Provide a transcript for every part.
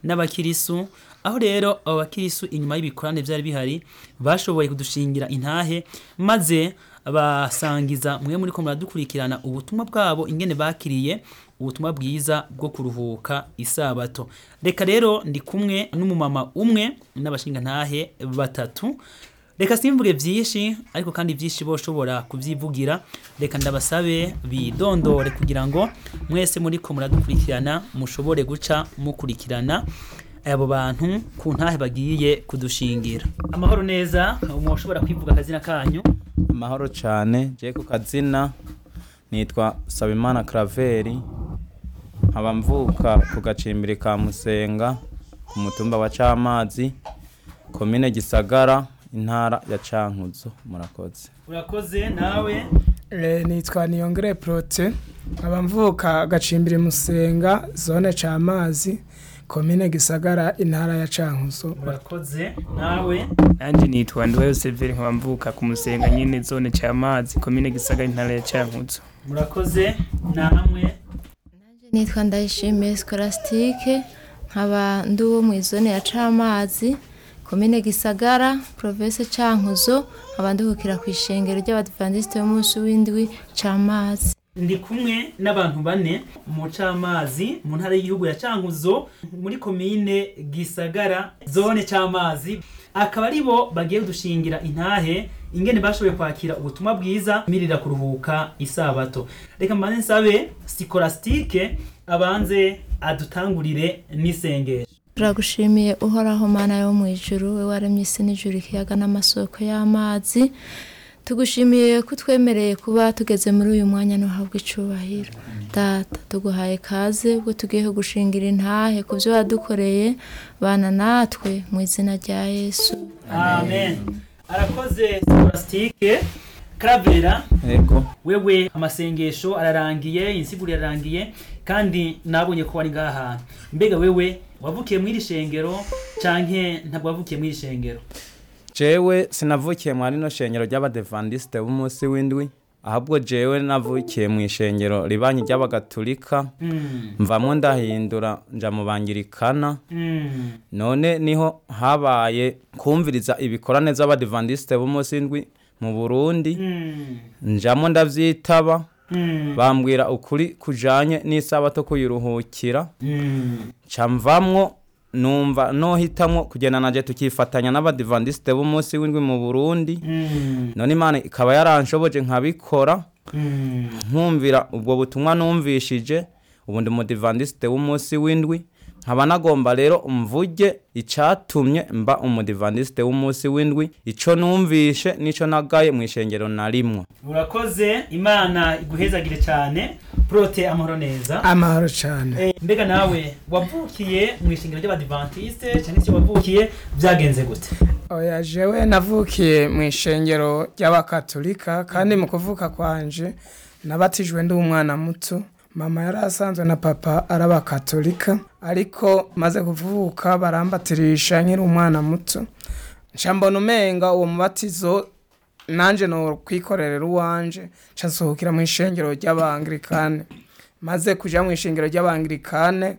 n'abakirisu aho rero abo bakirisu inyuma y'ibikorane byari bihari bashoboye kudushingira intahe maze basangiza mwe muri ko muradukurikirana ubutumwa bwabo ingene bakiriye ubutumwa bwiza bwo kuruhuka isabato reka rero ndi kumwe n'umumama umwe n'abashinga ntahe batatu reka simvuge byinshi ariko kandi byinshi boshobora kubyivugira reka ndabasabe bidondore kugira ngo mwese muri ko muradukurikirana mushobore guca mukurikirana abo bantu ku ntahe bagiye kudushingira amahoro neza mushobora kwivuga akazina kanyu amahoro cyane je ku kazina nitwa sabimana karaveri nkaba mvuka ku gacimbiri ka musenga ku mutumba wa camazi komine gisagara intara ya cankuzo murakoze urakoze nawe Eh, nitwa niyongere prote nkaba mvuka agacimbiri musenga zone camazi komine gisagara intara ya cankuzo urakoze nawe nanjye nitwa Nduwayo Severi nkaba mvuka ku musenga nyine zone cy'amazi komine Gisagara intara ya Cankuzo murakoze namwe nitwa ndayishimiye sikolasitike nkaba ndi uwo mu izone ya camazi komine gisagara province cankuzo nkaba ndihukira ku ishengero ry'abadivandisite b'umunsi w'indwi camazi ndi kumwe n'abantu bane mu camazi mu ntara y'igihugu ya cankuzo muri komine gisagara zone c'amazi akaba ari bo bagiye kudushingira intahe ingene bashoboye kwakira ubutumwa bwiza mirira kuruhuka isabato reka mbanze nsabe sikolasitike abanze adutangurire n'isengesho turagushimiye uhoraho mana yo mu ijuru we waremye isi n'ijuru ikiyaga n'amasoko y'amazi tugushimiye ko utwemereye kuba tugeze muri uyu mwanya ntuhabwe icubahiro data tuguhaye kaze ubwo tugiye gushingira intahe ku byo wadukoreye bana natwe mu izina rya yesu amen arakoze sikolasitike karavera ego wewe amasengesho ararangiye insiguro irarangiye kandi nabonye ko wari ngaha hantu mbega wewe wavukiye mw'iri shengero canke ntabwo wavukiye mw'iri shengero jewe sinavukiye mu rino shengero ry'abadevandisite b'umunsi w'indwi ahubwo jewe navukiye mu ishengero ribanyi ry'abagatulika Mm, mvamwo ndahindura nja mu bangirikana mm, none niho habaye kumviriza ibikorane z'abadivandisite b'umunsi w'indwi mu burundi mm, njamo ndavyitaba mm, bambwira ukuri kujanye n'isabato kuyiruhukira mm. ca mvamwo numva nohitamwo kugenda naje tukifatanya n'abadivandisite b'umunsi w'indwi mu burundi Mm, none imana ikaba yaranshoboje nkabikora mm, nkumvira ubwo butumwa numvishije ubu ndi umudivandisite w'umunsi w'indwi nkaba nagomba rero mvuge icatumye mba umudivandisite w'umunsi w'indwi ico numvishe n'ico nagaye mu ishengero na rimwe urakoze imana iguhezagire cyane prote amahoro neza amahoro cyane Eh, mbega nawe wavukiye mu ishingiro ry'abadivantiste cyangwa se wavukiye byagenze gute oya jewe navukiye mu ishengero ry'abakatolika kandi mu kuvuka kwanje nabatijwe ndi umwana muto mama yari asanzwe na papa ari abakatolika ariko maze kuvuka barambatirisha nkiri umwana muto nca mbona umenga uwo mubatizo nanje no kwikorerera uwanje nca nsohokera mu ishengero ry'abangirikane maze kuja mu ishengero ry'abangirikane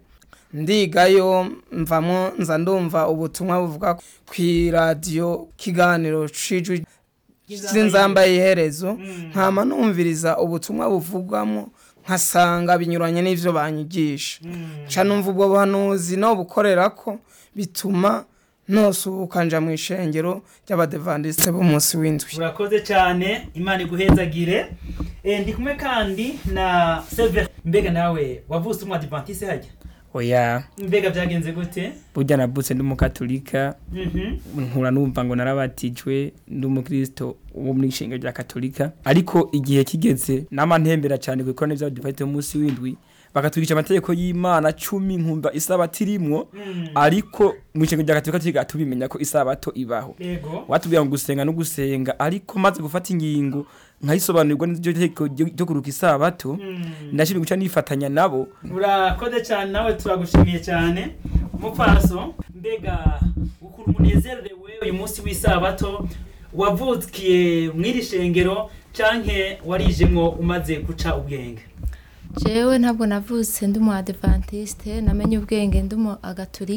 ndigayo mvamwo nza ndumva ubutumwa buvuga kw'iradiyo kiganiro cijwi z'inzambaye iherezo nkama numviriza ubutumwa buvugwamo nkasanga binyuranye n'ivyo banyigisha nca numva ubwo buhanuzi no bukorera ko bituma nosuhuka nja mu ishengero ry'abadevandisite b'umunsi w'indwi urakoze cyane imana iguhezagire Eh, ndi kumwe kandi na Sever mbega nawe wavutse umwadivantiste hajya oya mbega byagenze gute burya navutse ndi umukatolika Mhm. nkura numva ngo narabatijwe ndi umukristo wo muri ishengero rya katolika ariko igihe kigeze nama ntembera cyane ku ikorane by'abadivantiste b'umunsi w'indwi bakatwigisha amategeko y'imana cumi nkumva isabato irimwo Mm. ariko mu ishengero rya katolika tukiga tubimenya ko isabato ibaho yego watubwira ngo gusenga no gusenga ariko maze gufata ingingo nkayisobanurirwa n'iryo tegeko ryo ryo kuruka isabato Mm. ndashimye guca nifatanya nabo urakoze cyane nawe turagushimiye cyane umupfaso mbega ukuntu umunezerewe uyu munsi w'isabato wavukiye mw'iri shengero canke warijemwo umaze guca ubwenge jewe ntabwo navutse ndi umu adventiste namenye ubwenge ndi umu agatolika